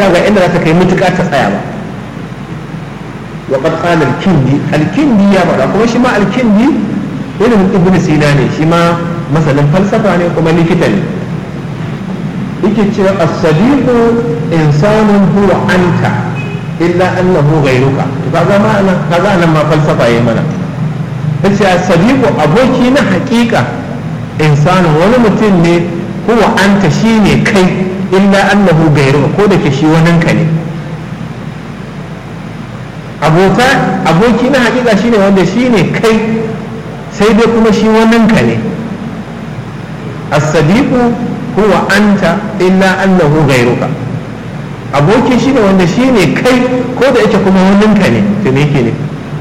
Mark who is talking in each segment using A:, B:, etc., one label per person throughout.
A: cewa ga inda za ta kai mutuƙa ta tsaya ba wa qad qala al-kindi al-kindi ya faɗa kuma shi ma al-kindi irin ibn sina ne shi ma masanin falsafa ne kuma likita ne yake cewa as-sadiqu insanun huwa anta illa annahu ghayruka to kaga ma nan kaga nan ma falsafa yayi mana yace as-sadiqu aboki na haƙiƙa insanun wani mutum ne huwa anta shine kai illa annahu ghayruka ko da ke shi waninka ne abota aboki na haƙiƙa shine wanda shine kai sai dai kuma shi waninka ne as-sadiqu huwa anta illa annahu ghayruka aboki shine wanda shine kai ko da yake kuma waninka ne to me yake ne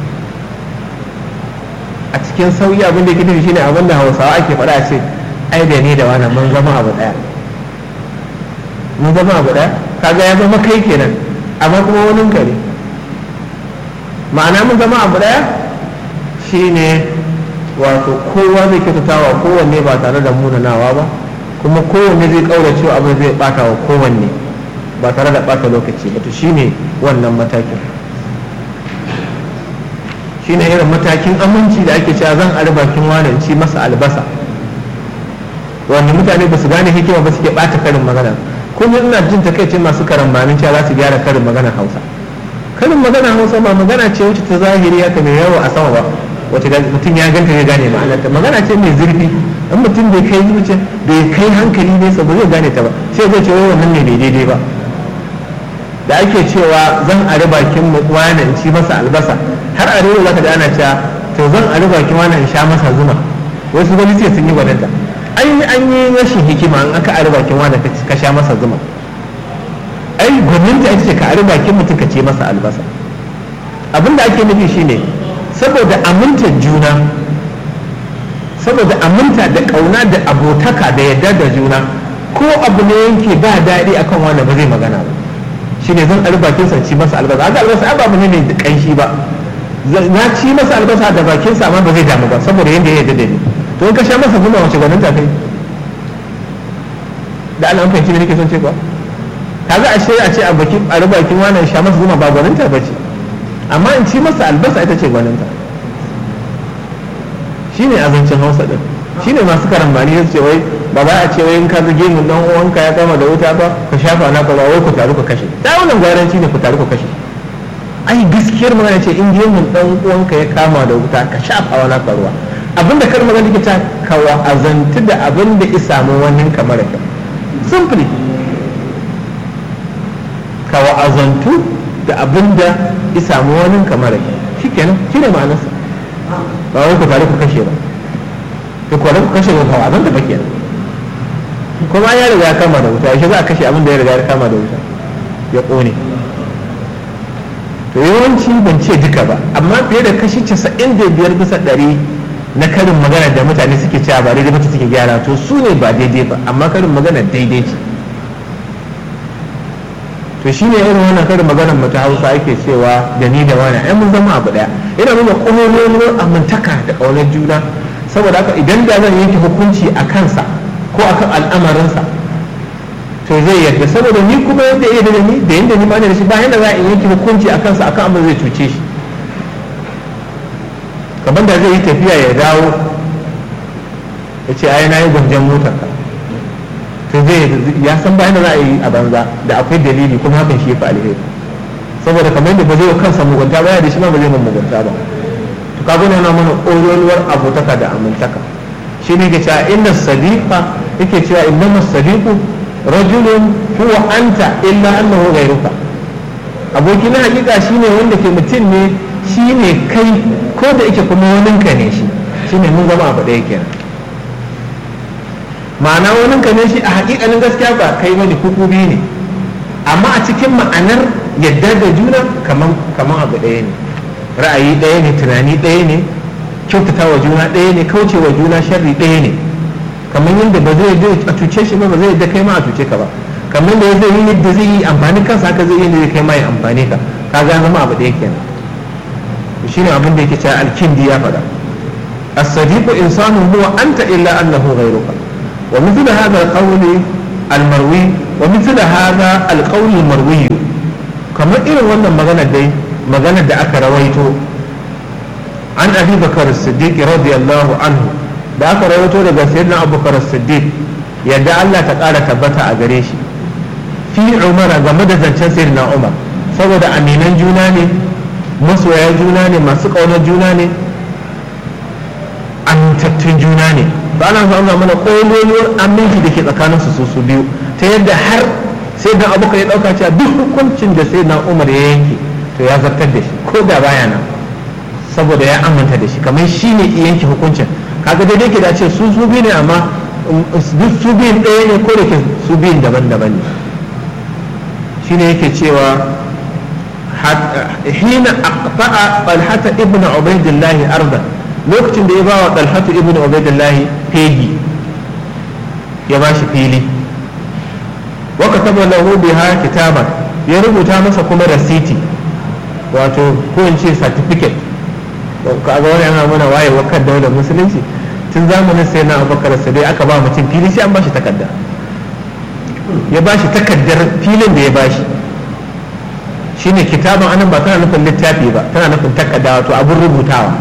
A: a cikin sauyi abin da yake nufi shine abin da Hausawa ake faɗa a ce ai da ni da wani mun zama abu daya mun zama abu daya kaga ya zama kai kenan amma kuma waninka ne ma'ana mun zama abu daya shine wato kowa zai kyautatawa kowanne ba tare da munanawa ba kuma kowanne zai kaura cewa abin zai bata wa kowanne ba tare da bata lokaci ba to shine wannan matakin shine irin matakin aminci da ake cewa zan ari bakin wani ci masa albasa wanda mutane ba su gane hikima ba suke bata karin magana kuma ina jin takaice masu karambanin cewa za su gyara karin magana hausa karin magana hausa ba magana ce wacce ta zahiri haka mai yawo a sama ba wacce mutum ya ganta ya gane ma'anarta magana ce mai zurfi in mutum bai kai zuciya bai kai hankali nesa ba zai gane ta ba sai zai ce wai wannan ne bai daidai ba da ake cewa zan ari bakin wani in ci masa albasa har a rero zaka da ana cewa to zan ari bakin wani in sha masa zuma wasu gani sai sun yi gwadanta an yi an yi rashin hikima in aka ari bakin wani ka sha masa zuma ai gwaninta ita ce ka ari bakin mutum ka ce masa albasa abin da ake nufi shine saboda amintar juna saboda aminta da kauna da abotaka da yadda da juna ko abu ne yanke ba daɗi akan wanda ba zai magana ba shine zan ɗari bakin sa ci masa albasa haka albasa ai babu ne mai kanshi ba na ci masa albasa da bakin sa amma ba zai damu ba saboda yadda ya yadda da ni to in ka sha masa zuma wace gwanin ta kai da Allah an fahimci me nake son ce ba kaga ashe a ce a bakin a bakin wannan sha masa zuma ba gwanin ta bace amma in ci masa albasa ita ce gwaninta shi ne azancin hausa din shi ne masu karambani ya ce wai ba za a ce wai in ka zage mu dan uwanka ya kama da wuta ba ka shafa na ka ba wai ku taru ku kashe da wannan gwaranci ne ku taru ku kashe ai gaskiyar magana ce in gemun dan uwanka ya kama da wuta ka shafa wa naka ruwa abinda kar magana take ta ka wa'azantu da abin da isa mu wannan kamar ka simply ka wa'azantu da abin da ya samu wani kamar shi kenan shi ne ma'anarsa ba wai ku tare ku kashe ba ku kware ku kashe ba kawo abin da ba kenan kuma ya riga ya kama da wuta yaushe za a kashe abin da ya riga ya kama da wuta ya ƙone to yawanci ban ce duka ba amma fiye da kashi casa'in da biyar bisa ɗari na karin magana da mutane suke cewa ba daidai ba suke gyara to su ne ba daidai ba amma karin magana daidai ce to shi ne irin wannan karin maganar mu ta hausa ake cewa da ni da wani ai mun zama abu daya ina nuna ƙololuwar amintaka da ƙaunar juna saboda haka idan da zan yanke hukunci a kansa ko akan al'amarinsa to zai yadda saboda ni kuma yadda iya da ni da yadda ni ma da shi ba yadda za a yanke hukunci a kansa akan abin zai cuce shi kamar da zai yi tafiya ya dawo ya ce ai na yi gwanjan motar ka to zai ya san bayan da za a yi a banza da akwai dalili kuma hakan shi fa alheri saboda kamar yadda ba zai kansa mugunta ba ya da shi ma ba zai mun mugunta ba to kaga ne yana mana ƙololuwar abotaka da amintaka shi ne ke cewa inna sadiqa yake cewa innama sadiqu rajulun huwa anta illa annahu ghayruka aboki na hakika shine wanda ke mutum ne shine kai ko da yake kuma waninka ne shi shine mun zama abu ɗaya kenan ma'ana wani ka ne shi a hakikanin gaskiya ba kai bane kuku biyu ne amma a cikin ma'anar yadda da juna kaman abu ɗaya ne ra'ayi ɗaya ne tunani ɗaya ne kyautata wa juna ɗaya ne kauce wa juna sharri ɗaya ne kamar yadda ba zai a cuce shi ba ba zai yadda kai ma a cuce ka ba kamar da zai yi yadda zai yi amfani kansa haka zai yi yadda zai kai ma ya amfani ka ka ga zama abu ɗaya kenan shine abin da yake cewa alkindi ya faɗa as-sadiqu insanu huwa anta illa annahu ghayruka ومثل هذا القول المروي wa mithla hadha alqawl marwi kamar irin wannan magana dai maganar da aka rawaito an abi bakar siddiq radiyallahu anhu da aka rawaito daga sayyidina abubakar siddiq yadda Allah ta ƙara tabbata a gare shi fi umara game da zancen sayyidina umar saboda aminan juna ne masoya juna ne masu ƙaunar juna ne amintattun juna ne ba ana so ana mana ƙololuwar aminci da ke tsakaninsu su su biyu ta yadda har sai da abu ya ɗauka cewa duk hukuncin da sai na umar ya yanke to ya zartar da shi ko da baya nan saboda ya aminta da shi kamar shi ne yanke hukuncin kaga daidai ke da ce su su biyu ne amma duk su biyun ɗaya ne ko da ke su biyun daban-daban ne shi ne yake cewa hina aqta'a talhata ibnu ubaidillahi ardan lokacin da ya ba wa talhatu ibn ubaidillahi fegi ya ba shi fili wa kataba lahu biha kitaban ya rubuta masa kuma rasiti wato ko in ce certificate kaga wani yana mana waye wa kan daular musulunci tun zamanin sai na abubakar sadai aka ba mutum fili sai an ba shi takarda ya ba shi takardar filin da ya ba shi shine kitaban anan ba tana nufin littafi ba tana nufin takarda wato abin rubutawa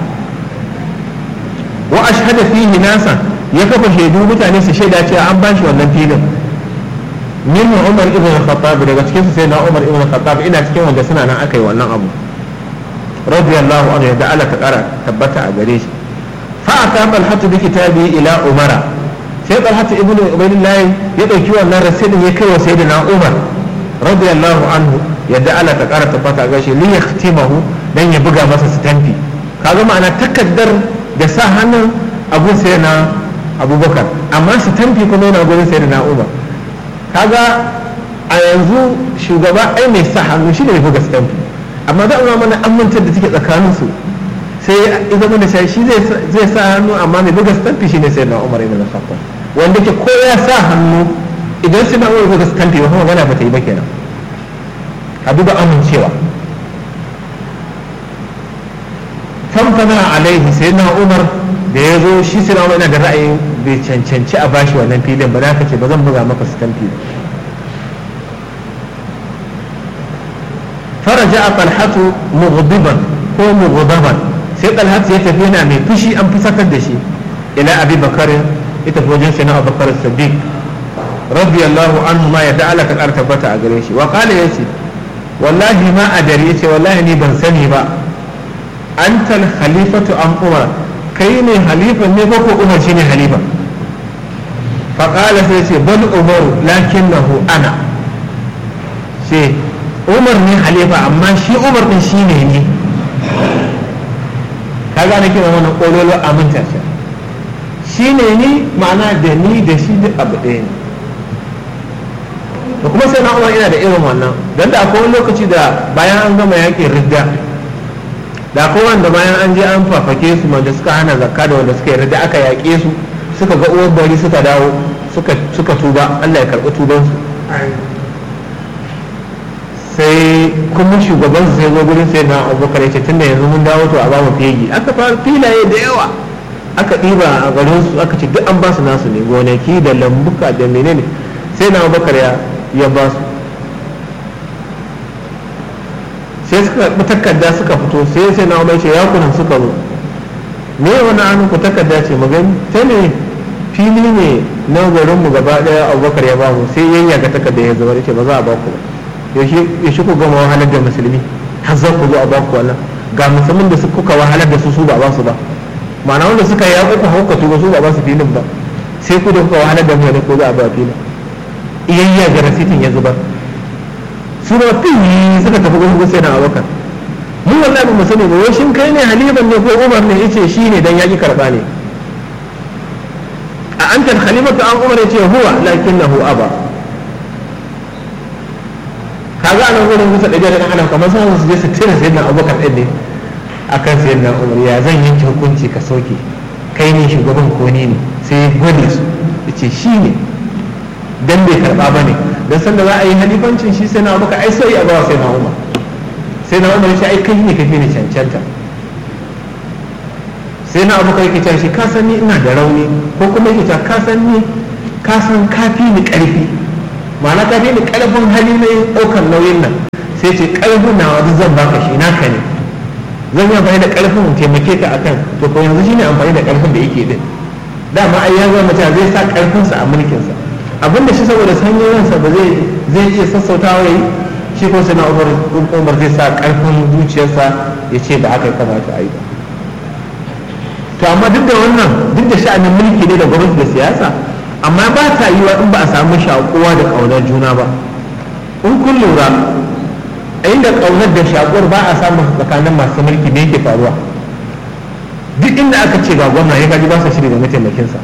A: wa ashhada fihi nasa ya kafa shaidu mutane su shaida cewa an bashi wannan filin min Umar ibn al-Khattab daga cikin su sai na Umar ibn al-Khattab ina cikin wanda suna nan aka yi wannan abu radiyallahu anhu yadda Allah ta kara tabbata a gare shi fa aka Talhatu bi kitabi ila Umara sai Talhatu ibn Ubaydillah ya dauki wannan rasidin ya kai wa sayyidina Umar radiyallahu anhu yadda Allah ta kara tabbata a gare shi li yakhtimahu dan ya buga masa stampi kaga ma'ana takaddar da sa hannun abun sai na abubakar amma su tamfi kuma yana gurin sai na umar kaga a yanzu shugaba ai mai sa hannu shi ne mai buga stamfi amma za a mana amintar da take tsakanin su sai ya zama da shi zai sa hannu amma mai buga stamfi shi ne sai na umar ibn khattab wanda ke ko ya sa hannu idan sai na umar buga stamfi ba kuma magana ba ta yi ba kenan ka duba amincewa famfana alaihi sai na umar da ya zo shi sai na umar yana da ra'ayin bai cancanci a bashi wannan filin ba ka ce ba zan buga maka stamfi faraja a talhatu mughdiban ko mughdaban sai talhatu ya tafi yana mai fushi an fusatar da shi ila abi bakar ya tafi wajen sai na abubakar siddiq radiyallahu anhu ma ya ta'ala ka ƙara tabbata a gare shi wa qala yace wallahi ma adari yace wallahi ni ban sani ba antal khalifatu an umar kai ne halifa ne ko ko umar shine halifa faƙala sai ce bal umaru lakinnahu ana ce umar ne halifa amma shi umar din shi ne ni ka gane kina wannan ƙololo aminta ce shi ne ni ma'ana da ni da shi duk abu ɗaya ne da kuma sai na umar ina da irin wannan don da akwai wani lokaci da bayan an gama yakin ridda da akwai wanda bayan an je an fafake su wanda suka hana zakka da wanda suka yarda aka yaƙe su suka ga uwar bari suka dawo suka tuba Allah ya karɓi tubansu sai kuma shugaban su sai zo gurin sai na abubakar ya ce tunda yanzu mun dawo to a ba mu fegi aka fara filaye da yawa aka ɗiba a garin su aka ce duk an ba su nasu ne gonaki da lambuka da menene sai na abubakar ya ba su sai suka karɓi takarda suka fito sai sai na umar ce ya kunan suka zo me wani an ku takarda ce magani ta ne fili ne na garin mu gaba daya abubakar ya bamu sai yanya ga takarda ya zama ce ba za a ba ku ba yaushe ku gama wahalar da musulmi har za ku zo a ba ku wannan ga musulmin da kuka wahalar da su su ba ba su ba ma'ana wanda suka yi yaƙo ku haukatu ba su ba ba su filin ba sai ku da kuka wahalar da mutane ko za a ba filin iyayya ga rasitin ya zubar su ba fi suka tafi gurin sai na abokan mu wallahi ba mu sani ba wai shin kai ne halifan ne ko umar ne yace shi ne dan yaki karba ne a anta khalifatu an umar yace huwa lakinnahu aba kaga anan gurin musa dabi'a dan adam kamar sai su je su tira sayyidina abubakar din ne akan sayyidina umar ya zan yanke hukunci ka soke kai ne shugaban ko ni ne sai gwade su yace shi ne dan bai karba ba ne don sanda za a yi halifancin shi sai na abuka ai sai a bawa sai na umar sai na umar shi ai kai ne kafi ne cancanta sai na abuka yake cewa shi ka san ni ina da rauni ko kuma yake cewa ka san ni ka san kafi ni karfi ma'ana ka fi ni ƙarfin hali na yin ɗaukar nauyin nan sai ce ƙarfin na wani zan baka shi naka ne zan yi amfani da ƙarfin in taimake ka akan to ko yanzu shine amfani da ƙarfin da yake din dama ai ya zama mutum zai sa ƙarfinsa a mulkinsa abinda shi saboda sanyin ransa ba zai zai iya sassautawa yayi shi ko sai na umar zai sa ƙarfin zuciyarsa ya ce ba haka ya kamata a yi ba to amma duk da wannan duk da sha'anin mulki ne da gwamnati da siyasa amma ba ta yi wa in ba a samu shakuwa da ƙaunar juna ba in kun lura a inda ƙaunar da shakuwar ba a samun tsakanin masu mulki ne yake faruwa duk inda aka ce ga gwamna ya gaji ba sa shiri da mataimakinsa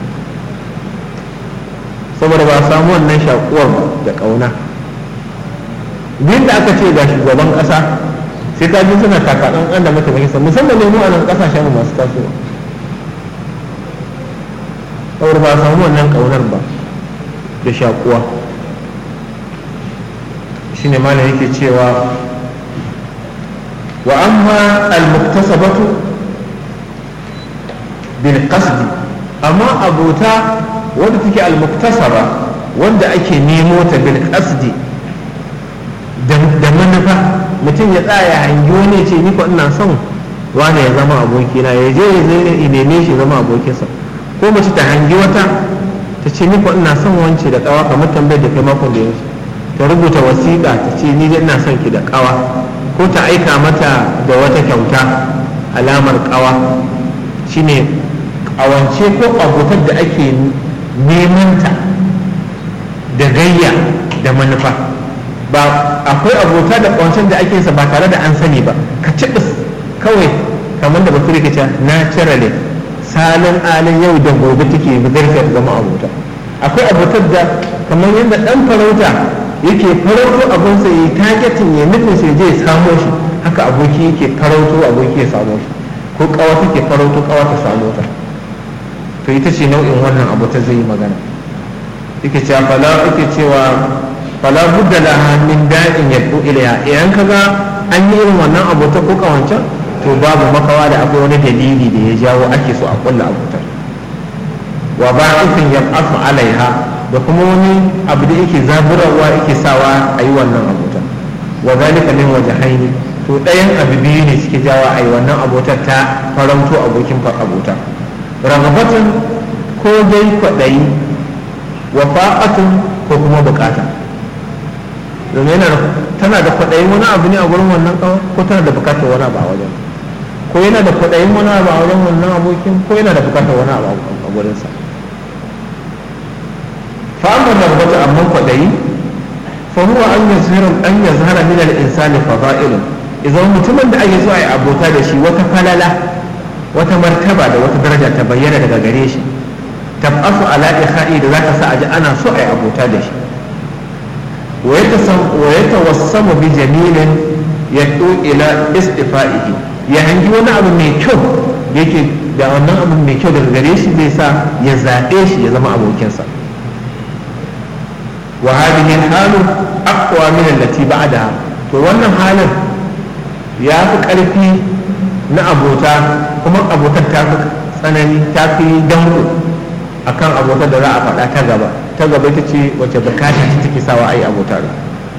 A: saboda ba a samu wannan shakuwar ba da ƙauna duk da aka ce ga shugaban ƙasa sai ka ji suna takaɗan da mataimakinsa musamman ne mu a nan ƙasashen masu tasowa saboda ba a samu wannan ƙaunar ba da shakuwa shi ne mana yake cewa wa amma al-muktasabatu bil qasdi amma abota wanda take al-muktasaba wanda ake nemo ta bil qasdi da manufa mutum ya tsaya hangi wani ce ni ko ina son wane ya zama abokina ya je ya zai neme shi zama abokinsa ko mace ta hangi wata ta ce ni ko ina son wance da kawa kamar tambayar da kai makon da yanzu ta rubuta wasiƙa ta ce ni dai ina son ki da kawa ko ta aika mata da wata kyauta alamar kawa shine kawance ko abotar da ake neman ta da gayya da manufa ba akwai abota da kawancen da ake sa ba tare da an sani ba ka ci kawai kamar da bature ke cewa naturally salon alin yau da gobe take bugarta ta zama abota akwai abotar da kamar yadda dan farauta yake farauto abinsa ya yi targetin ya nufin sai je samo shi haka aboki yake farauto aboki ya samo shi ko kawa take farauto kawa ta samo ta to ita ce nau'in wannan abu ta zai yi magana yake cewa fala yake cewa fala budda laha min da'in yad'u ilayha idan kaga an yi irin wannan abota ko kawancan to babu makawa da akwai wani dalili da ya jawo ake so a kulla abotar wa ba'ithin yab'athu alaiha da kuma wani abu da yake zaburarwa yake sawa a yi wannan abota wa zalika min wajhaini to ɗayan abu biyu ne suke jawa a yi wannan abotar ta farauto abokin abota ragabatun ko dai kwaɗayi wa fa'atun ko kuma bukata domin yana tana da kwaɗayin wani abu ne a gurin wannan kawo ko tana da bukatar wani abu a wajen ko yana da kwaɗayin wani abu a wajen wannan abokin ko yana da bukatar wani abu a gurinsa fa'amma da bata amma kwaɗayi fa huwa an yazhara an yazhara min al-insani fada'ilun idan mutumin da ake so a yi abota da shi wata falala wata martaba da wata daraja ta bayyana daga gare shi tabasu ala ikha'i da zaka sa aji ana so a yi abota da shi wa yatawassamu bi jamilin yad'u ila istifa'ihi ya hangi wani abu mai kyau da yake da wannan abu mai kyau daga gare shi zai sa ya zaɓe shi ya zama abokinsa wa hadhihi halu aqwa min allati ba'daha to wannan halin ya fi ƙarfi na abota kuma abotar ta fi tsanani ta fi danko akan abotar da za a faɗa ta gaba ta gaba ita ce wacce bukata ta take sawa ai abota da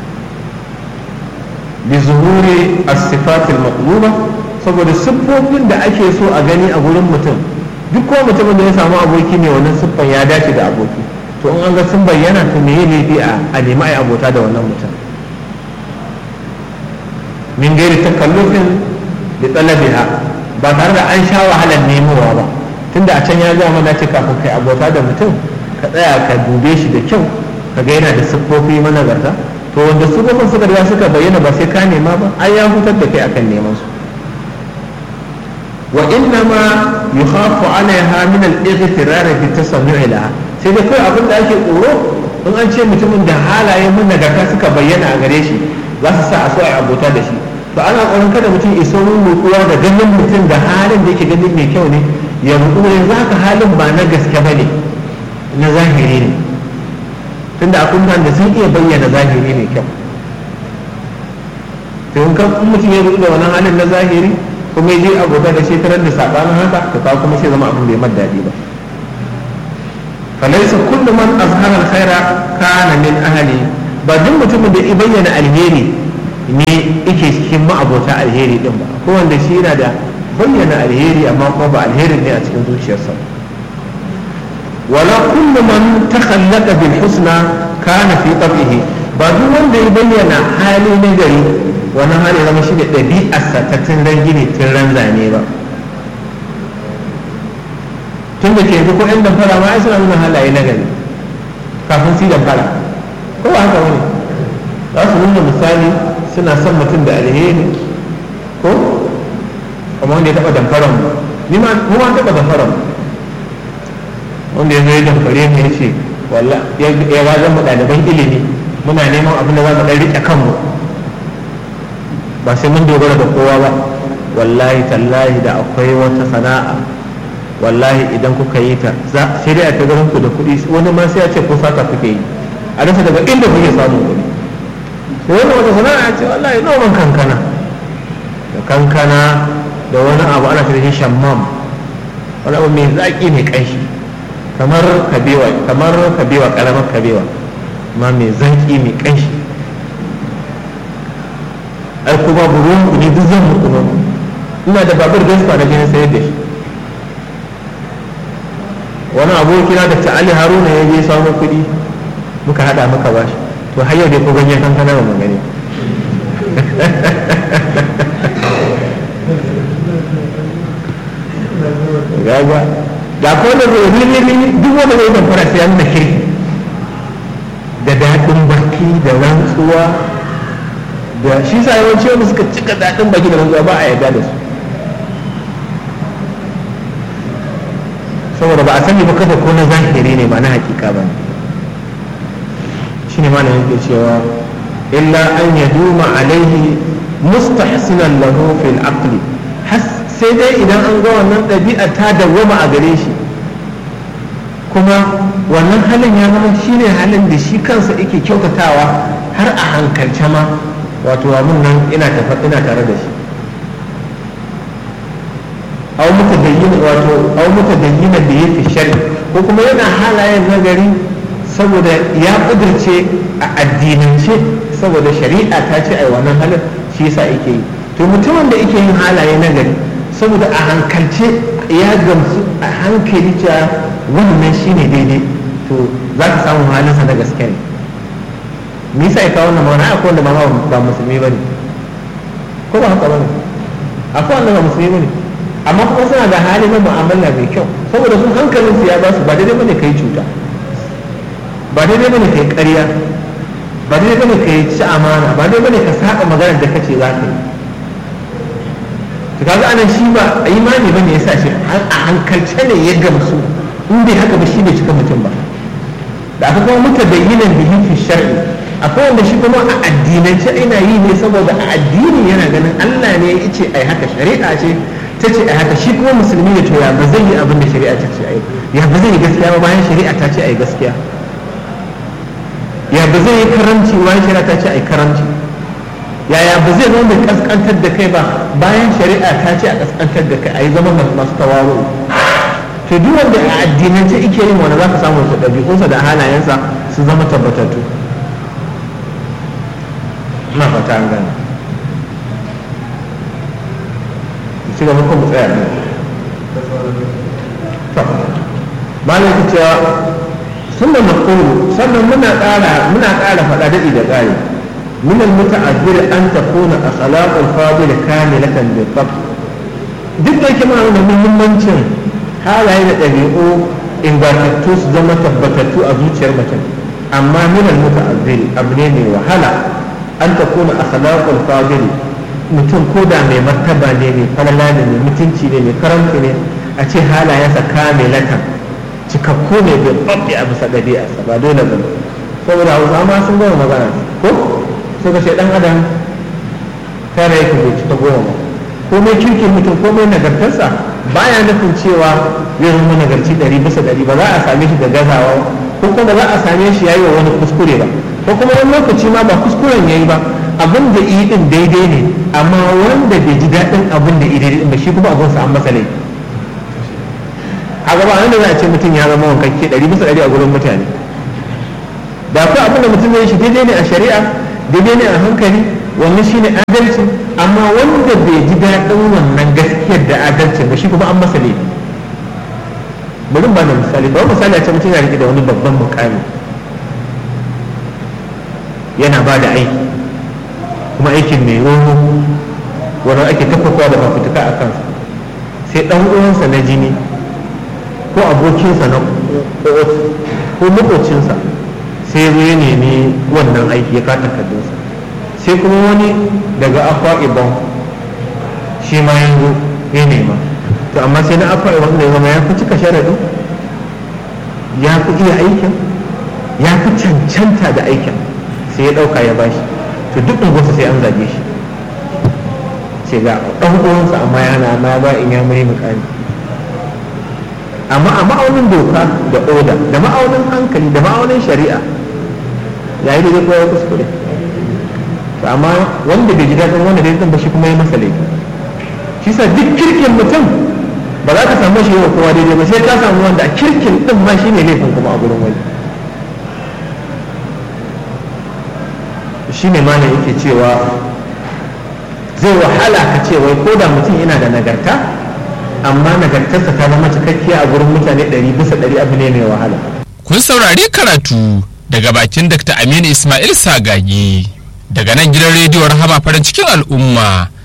A: bi zuhuri as-sifatil maqluba saboda siffofin da ake so a gani a gurin mutum duk ko mutumin da ya samu aboki ne wannan siffan ya dace da aboki to in an ga sun bayyana to me laifi a nemi ai abota da wannan mutum min gairi takallufin da talabiha ba tare da an sha wahalar nemowa ba tunda a can ya ga mana ce kafin kai abota da mutum ka tsaya ka dube shi da kyau ka ga yana da siffofi managarta to wanda siffofin suka riga suka bayyana ba sai ka nema ba ai ya hutar da kai akan neman su wa inna ma yukhafu alaiha min al-ightirar bi tasammu'i laha sai dai kai abin da ake tsoro in an ce mutumin da halayen managarta suka bayyana a gare shi za su sa a so a abota da shi to ana tsoron kada mutum iso rukuwa da ganin mutum da halin da yake ganin mai kyau ne ya ruku yanzu haka halin ba na gaske ba ne na zahiri ne tunda akwai mutane da sun iya bayyana zahiri mai kyau to in kan mutum ya ruku da wani halin na zahiri kuma ya je abota da shekarar da sabanin haka to ka kuma sai zama abin da ya mad daɗi ba فليس كل من أظهر الخير كان من أهله ba duk mutumin da ya bayyana alheri ne yake cikin ma'abota alheri din ba ko wanda shi yana da bayyana alheri amma kuma ba alherin ne a cikin zuciyarsa wala kullu man takhallaqa bil husna kana fi tabihi ba duk wanda ya bayyana hali na gari wannan hali zama shi da ɗabi'arsa ta tun gini tun ran zane ba tun da ke yanzu ko yan damfara ma ai suna nuna halaye na gari kafin su damfara ko ba haka wani za su nuna misali suna son mutum da alheri ko kuma wanda ya taɓa damfaran mu ni ma mu ma taɓa damfaran mu wanda ya zo ya damfare mu ya ce walla ya wajen mu ɗaliban ilimi muna neman abin da za mu ɗan riƙe kanmu ba sai mun dogara da kowa ba wallahi tallahi da akwai wata sana'a wallahi idan kuka yi ta sai dai a ta garin ku da kuɗi wani ma sai ya ce ko sata kuke yi a rasa daga inda kuke samun kuɗi sai wani wata sana'a ce wallahi noman kankana da kankana da wani abu ana shi shammam wani abu mai zaƙi mai ƙanshi kamar kabewa kamar kabewa ƙaramar kabewa ma mai zaƙi mai ƙanshi ai kuma buruwan ku ne duk zan muku ina da babur gaskiya da jini sayar da shi wani abokina da ta Ali Haruna ya je samun kuɗi muka haɗa muka ba shi to har yau dai ko ganyen kankana ba mun gani gaga da ko da zai rilili duk wanda zai zamfara sai ya nuna kirki da daɗin baki da rantsuwa da shi sa yawanci wanda suka cika daɗin baki da rantsuwa ba a yarda da su saboda ba a sani ba kafa ko na zahiri ne ba na hakika ba shi ne malamin ke cewa illa an ya duma alaihi mustahsinan lahu fil aqli sai dai idan an ga wannan ɗabi'a ta dawwama a gare shi kuma wannan halin ya zama shi ne halin da shi kansa yake kyautatawa har a hankalce ma wato abin nan ina ina tare da shi aw mutadayyin wato aw mutadayyin da yake shari ko kuma yana halayen nagari saboda ya kudurce a addinance saboda shari'a ta ce ai wannan halin shi yasa yake yi to mutumin da yake yin halaye nagari saboda a hankalce ya gamsu a hankali cewa wannan shine daidai to za ka samu halinsa na gaske ne me yasa ya kawo wannan magana akwai wanda ma ba musulmi bane ko ba haka bane akwai wanda ba musulmi bane amma kuma suna da hali na mu'amala mai kyau saboda sun hankalin su ya ba su ba daidai bane kai cuta ba daidai bane kai ƙarya ba daidai bane kai ci amana ba daidai bane ka saba maganar da kace za ka yi to kaga anan shi ba imani bane yasa shi a hankalce ne ya gamsu in bai haka ba shi bai cika mutum ba da aka kuma mutabayyinan bihi fi shar'i akwai wanda shi kuma a addinance ina yi ne saboda a addini yana ganin Allah ne ya ce ai haka shari'a ce ta ce ai haka shi kuma musulmi ne to ya ba zai yi abin da shari'a ta ce ai ya ba zai yi gaskiya ba bayan shari'a ta ce ai gaskiya ya ba zai yi karamci bayan shari'a ta ce ai karamci yaya ba zai zama mai kaskantar da kai ba bayan shari'a ta ce a kaskantar da kai ai zama masu tawaru to duk wanda a addinance ike yin wani za ka samu su ɗabi'unsa da halayensa su zama tabbatattu na fata an gane ci gaba ko mu tsaya ne malam ki cewa sunna maqulu sannan muna ƙara muna ƙara faɗa daɗi da ƙari من المتعذر أن تكون أخلاق الفاضل كاملة بالضبط duk da yake mana da muhimmancin halaye da ɗabi'u ingantattu su zama tabbatattu a zuciyar mutum amma minal muta'azziri abu ne mai wahala an ta kuna akhlaqul fadil mutum ko da mai martaba ne mai falala ne mai mutunci ne mai karamci ne a ce halayensa kamilatan cikakku ne bai babbe a bisa ɗabi'arsa ba dole ba saboda hausa ma sun gama magana ko suka ce dan adam tara yake bai cika goma ba komai kirkin mutum komai nagartarsa baya nufin cewa zai zama nagarci ɗari bisa ɗari ba za a same shi da gazawa ko kuma za a same shi yayi wa wani kuskure ba ko kuma wani lokaci ma ba kuskuren yayi ba abin da yi din daidai ne amma wanda bai ji daɗin abin da yi daidai ba shi kuma abin sa an masa laifi a gaba wanda za a ce mutum ya zama wankakke ɗari bisa ɗari a gurin mutane da akwai abin da mutum zai shi daidai ne a shari'a daidai ne a hankali wannan shine adalci amma wanda bai ji daɗin wannan gaskiyar da adalcin ba shi kuma an masa laifi bari ba da misali ba misali a ce mutum ya rike da wani babban mukami yana ba da aiki kuma aikin mai roho wanda ake tafafa da mafutuka a kansa sai ɗan uwansa na jini ko abokinsa na ko makocinsa sai ya zo ya nemi wannan aiki ya kata takardunsa sai kuma wani daga akwa ibon shi ma ya zo ya nema to amma sai na akwa ibon da ya zama ya fi cika sharaɗi ya fi iya aikin ya fi cancanta da aikin sai ya ɗauka ya bashi to duk unguwarsa sai an zage shi sai ga ɗan uwansa amma yana na ba in ya mai mukami amma a ma'aunin doka da oda da ma'aunin hankali da ma'aunin shari'a yayi da zai ya kuskure to amma wanda bai ji daɗin wanda dai zan ba shi kuma ya masa laifi shi sa duk kirkin mutum ba za ka samu shi yau kowa daidai ba sai ka samu wanda a kirkin din ma shi ne laifin kuma a gurin wani shi ne mana yake cewa zai wahala ka ce wai ko da mutum yana da nagarta amma nagartarsa ta zama cikakkiya a gurin mutane ɗari bisa ɗari abu ne mai wahala
B: kun saurari karatu daga bakin Dr. Aminu Ismail Sagagi daga nan gidan rediyon Rahama farin cikin al'umma